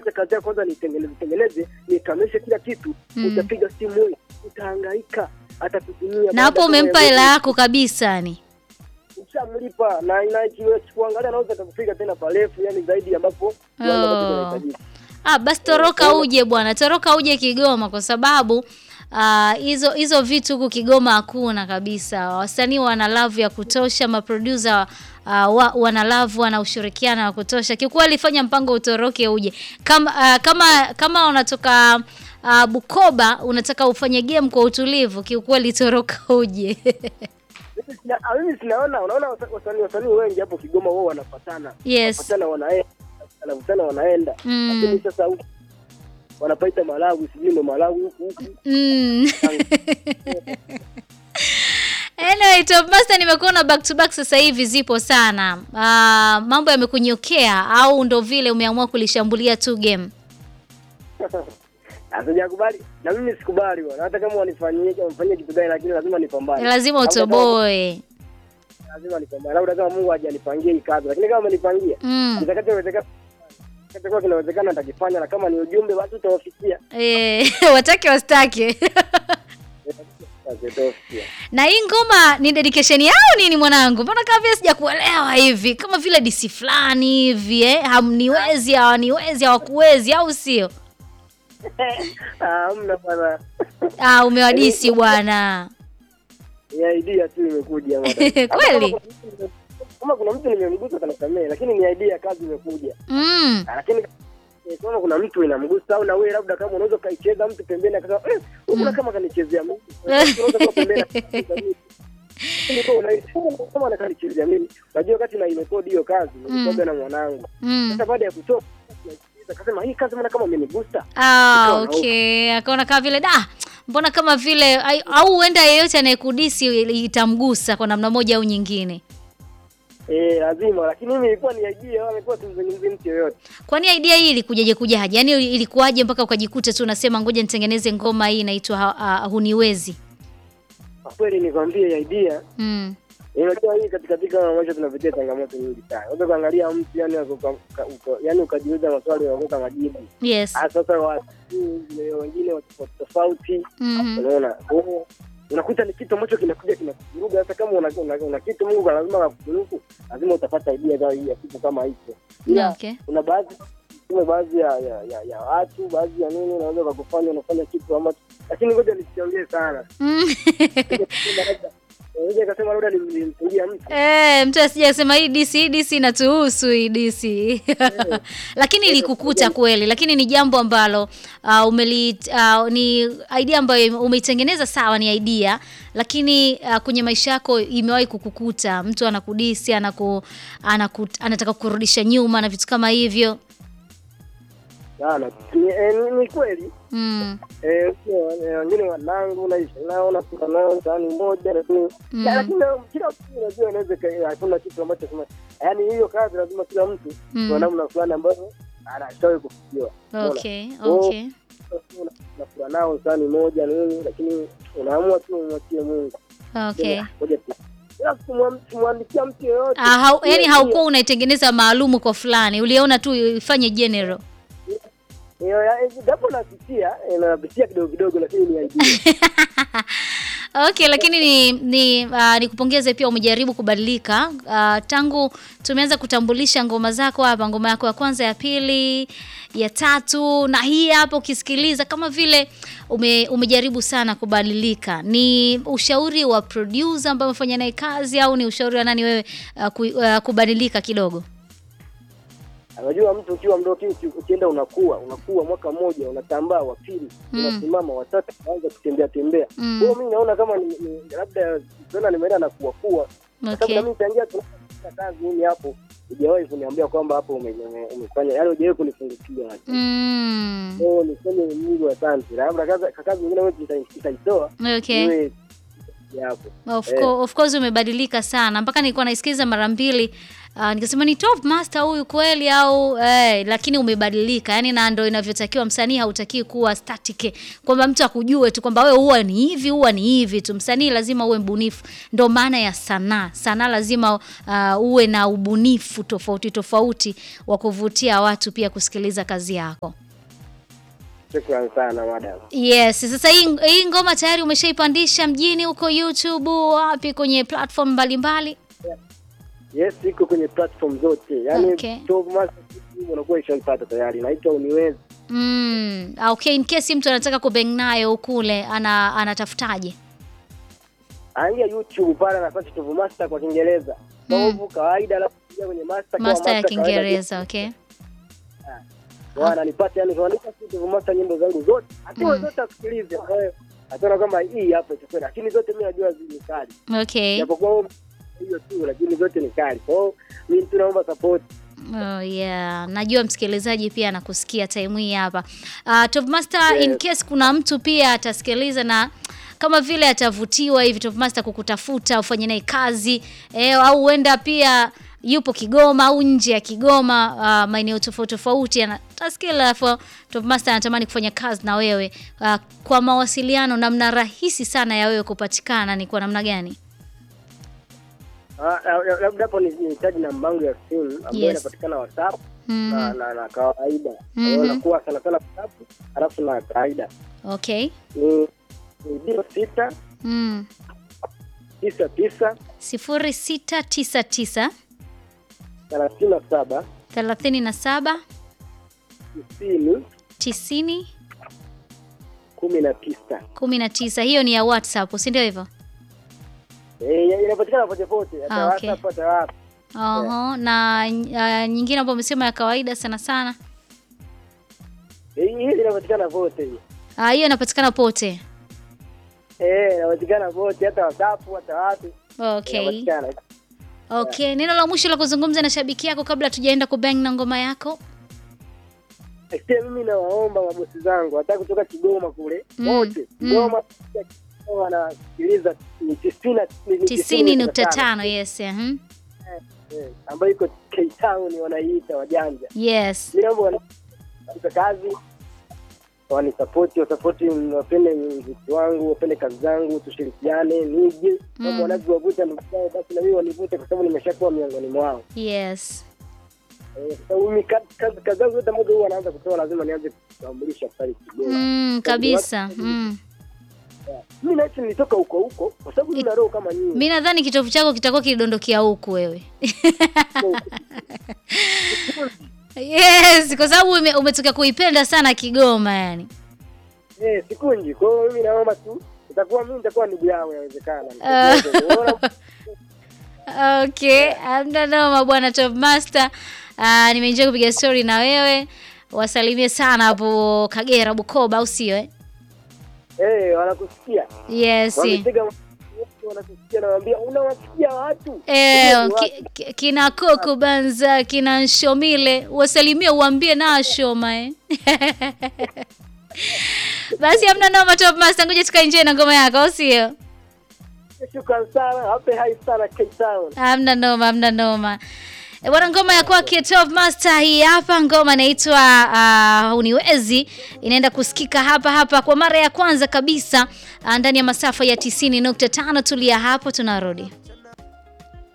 acha kazi yako kwanza nitengeneze tengeneze nikamilishe kila kitu Mm. utapiga simu wewe utahangaika atakutumia Na hapo umempa hela yako kabisa yani. ushamlipa na na kuangalia anaweza atakupiga tena parefu yani zaidi ambapo kiwango ambacho Oh. kinahitajika. Ah, basi toroka uje bwana, toroka uje Kigoma kwa sababu ah, hizo hizo vitu huku Kigoma hakuna kabisa. Wasanii wana love ya kutosha, maproducer uh, wa, wana love wana ushirikiano wa kutosha. Kiukweli fanya mpango utoroke uje. Kama ah, kama kama unatoka ah, Bukoba unataka ufanye game kwa utulivu, kiukweli toroka uje. Mimi sina- ah, mimi sinaona unaona wasa- wasanii wasanii wengi hapo Kigoma wao wanafatana Yes. wanafatana wanaenda wanavutana wanaenda Mm. lakini sasa huku wanapaita Malawi sijui ndo Malawi huku huku Mm. Anyway, Top Master nimekuona back to back sasa hivi zipo sana. Ah, mambo yamekunyokea au ndo vile umeamua kulishambulia tu game? Sijakubali na mimi sikubali bwana, hata kama wanifanyie wanifanyie kitu gani, lakini lazima nipambane, Lazima Labda kama- utoboe. lazima nipambane, labda kama Mungu hajanipangia hii kazi, lakini kama amenipangia Mm. kitakachowezekana kitakachokuwa kinawezekana nitakifanya, na kama ni ujumbe basi utawafikia. Eh, watake wastake. Basi utawafikia. Na hii ngoma ni dedication yao nini mwanangu? Mbona kama vile sijakuelewa hivi? Kama vile disi fulani hivi eh? Hamniwezi, hawaniwezi, hawakuwezi au sio? Ah, Hamna bwana, Ah, umewadisi bwana. ni idea tu imekuja bwana. Kweli? Kama kuna mtu nimemgusa atanisamehe, lakini ni idea, kazi imekuja. Mm. Ah, lakini eh, kama kuna mtu inamgusa au na wewe labda kama unaweza ukaicheza mtu pembeni akasema eh, huyu kama kanichezea mimi unaweza kuwa pembeni akacheza mimi. Lakini kwa unahisi kama anakanichezea mimi unajua wakati na irekodi hiyo kazi nilikuwa na mwanangu Mm. sasa baada ya kutoka akasema hii kazi mbona kama imenigusa Ah, Ikawa na okay. Akaona kama vile da, mbona kama vile ai- au huenda yeyote anayekudisi itamgusa kwa namna moja au nyingine. eh lazima lakini mimi ilikuwa ni idea amekuwa tumzungumzie mtu yoyote Kwani idea hii ilikujaje kujaje? Yaani ilikuwaje mpaka ukajikuta tu unasema ngoja nitengeneze ngoma hii inaitwa ha- ah, Huniwezi. kwa kweli nikwambie idea Mm. Unajua hii katika katika maisha tunapitia changamoto nyingi sana. Unaweza kuangalia mtu yani uka- uka- uka- yani ukajiuliza maswali unakosa majibu. Yes. Ah, sasa watu wengine watu tofauti tofauti Mhm. unaona. Kwa hiyo unakuta ni kitu ambacho kinakuja kinakuvuruga. Hata kama una, una, una kitu Mungu kwa lazima akufunuku, lazima utapata idea za ya kitu kama hicho. Ila Okay. kuna baadhi kuna baadhi ya, ya, ya, ya watu baadhi ya nini unaweza kukufanya unafanya kitu ambacho lakini ngoja nisiongee sana. Mm. Unaweza kasema labda nilimtungia mtu Eh, mtu asije kusema hii DC hii DC inatuhusu hii DC. lakini ilikukuta kweli, lakini ni jambo ambalo uh, umeli uh, ni idea ambayo umeitengeneza sawa, ni idea lakini uh, kwenye maisha yako imewahi kukukuta mtu anakudisi anaku, anaku, anataka kurudisha nyuma na vitu kama hivyo. sana. Ni, eh, ni, ni kweli Mm. Eh, sio, eh, wengine wanangu naishi nao nakula nao sahani moja lakini Mm. Ya, lakini na- kila mtu unajua inaweza ika- hakuna kitu ambacho kama yaani hiyo kazi lazima kila mtu Mm. kwa namna fulani ambayo anashawahi kufikiwa Unaona? Okay, Oh. okay. Una- unakula nao sahani moja nini lakini unaamua tu umwachie Mungu Okay. Ngoja tu. Ila kumwam- kumwandikia mtu yoyote Ah, hau, yani Hiyo- haukuwa unaitengeneza maalumu kwa fulani, uliona tu ifanye general. hiyo ya- eh, japo napitia eh, napitia kidogo kidogo lakini ni idea Okay, lakini ni ni uh, nikupongeze pia umejaribu kubadilika. Uh, tangu tumeanza kutambulisha ngoma zako hapa, ngoma yako ya kwanza, ya pili, ya tatu na hii hapa ukisikiliza kama vile ume, umejaribu sana kubadilika. Ni ushauri wa producer ambaye umefanya naye kazi au ni ushauri wa nani wewe uh, ku, uh, kubadilika kidogo? Unajua mtu ukiwa mdogo uki- ukienda unakuwa unakuwa mwaka mmoja unatambaa, wa pili Mm. unasimama, watatu unaanza kutembea tembea. Mm. Kwa hiyo mimi naona kama ni, ni labda tena nimeenda na kuwa kuwa, kwa sababu Okay. na mimi tangia tunafanya kazi mimi hapo hujawahi kuniambia kwamba hapo ume- ume- umefanya, yaani hujawahi kunifungukia. Mm. Oh, niseme Mungu asante. Labda kazi kazi nyingine wewe uta- utaitoa Okay. iwe hapo. Of, Eh. co- of course umebadilika sana mpaka nilikuwa naisikiza mara mbili uh, nikasema ni top master huyu kweli au eh, lakini umebadilika yani, na ndo inavyotakiwa. Msanii hautakiwi kuwa static, kwamba mtu akujue tu kwamba wewe huwa ni hivi huwa ni hivi tu. Msanii lazima uwe mbunifu, ndo maana ya sanaa. Sanaa lazima uh, uwe na ubunifu tofauti tofauti wa kuvutia watu pia kusikiliza kazi yako. Shukrani sana madam. Yes, sasa hii, hii ngoma tayari umeshaipandisha mjini huko YouTube, wapi kwenye platform mbalimbali? Yes, iko kwenye platform zote. Yaani Okay. Top Master unakuwa ishaipata tayari. Naitwa Uniwezi. Mm, okay, in case mtu anataka kubeng nayo kule ana anatafutaje? Aingia YouTube pale na search Top Master kwa Kiingereza. Top kawaida alafu ingia kwenye master kwa Master ya kawaida. Kiingereza, okay. Bwana nipate yani tuandika tu Top Master nyimbo zangu zote. Hata zote asikilize. Eh, Ataona kama hii hapa itakuwa lakini zote mimi najua zi ni kali. Okay. Japokuwa hiyo tu lakini zote ni kali. Kwa hiyo mimi tunaomba support. Oh, yeah. Najua msikilizaji pia anakusikia time hii hapa. Uh, Top Master Yes. in case kuna mtu pia atasikiliza na kama vile atavutiwa hivi Top Master kukutafuta ufanye naye kazi eh, au huenda pia yupo Kigoma au nje ya Kigoma uh, maeneo tofauti tofauti atasikia, alafu Top Master anatamani kufanya kazi na wewe uh, kwa mawasiliano, namna rahisi sana ya wewe kupatikana ni kwa namna gani? Ah, la- labda hapo ni- nihitaji namba yangu ya simu ambayo Yes. inapatikana WhatsApp Mhm. na, na, na kawaida Mhm. mm nakuwa sana sana WhatsApp alafu na kawaida Okay. ni ni zero sita Mm. tisa tisa sifuri sita tisa tisa thelathini na saba thelathini na saba tisini tisini kumi na tisa kumi na tisa. Hiyo ni ya WhatsApp, si ndio hivyo? Eh, inapatikana pote pote hata Ah, okay. WhatsApp hata wapi Oho, na uh, nyingine ambayo umesema ya kawaida sana sana, Eh, hii inapatikana pote hii Ah, hiyo inapatikana pote. eh inapatikana pote hata WhatsApp hata wapi Okay, inapatikana okay. Neno la mwisho la kuzungumza na shabiki yako kabla tujaenda kubang na ngoma yako? Sikia, mimi nawaomba mabosi zangu hata kutoka Kigoma kule Mm, wote mm. Kigoma wanasikiliza ni tisini na- ni- ni tisini nukta tano. Yes, mhm. Eh, ambayo iko K Town wanaiita wajanja. yes. Mimi naomba wanipe kazi wanisapoti, wasapoti, wapende muziki wangu, wapende kazi zangu, tushirikiane, nije kama Mm. wanavyowavuta ndugu zao, basi na mimi wanivute, kwa sababu nimeshakuwa miongoni mwao. Yes. Eh, kwa sababu mimi kazi kazi- kazi zangu zote ambazo huwa naanza kutoa lazima nianze kutambulisha pale Kigoma. Mm, kabisa. Mm. Mimi naishi nilitoka huko huko, kwa sababu nina roho kama nyinyi. Mi nadhani kitovu chako kitakuwa kilidondokea huku wewe. Yes, kwa sababu ume, umetoka kuipenda sana Kigoma yani. Eh, sikunji. Kwa hiyo mimi naomba tu itakuwa mimi nitakuwa ndugu yao yawezekana. Ah. Unaona? Okay, amna noma bwana Top Master. Uh, nimeenjoy kupiga story na wewe. Wasalimie sana hapo Kagera Bukoba au sio eh? Eh, wanakusikia. Yes. Wamepiga wanakusikia na waambia unawasikia watu. Eh, Unajua ni ki, watu. ki, kina Koko Banza, kina Nshomile, wasalimie uambie na Shoma eh. Basi amna noma Top Master, ngoja tukaenjoy na ngoma yako au sio? Shukrani sana. Hape hai sana K Town. Amna noma, amna noma. E, bwana ngoma ya kwake Top Master hii hapa, ngoma inaitwa uh, Uniwezi, inaenda kusikika hapa hapa kwa mara ya kwanza kabisa uh, ndani ya masafa ya 90.5. Tulia hapo, tunarudi.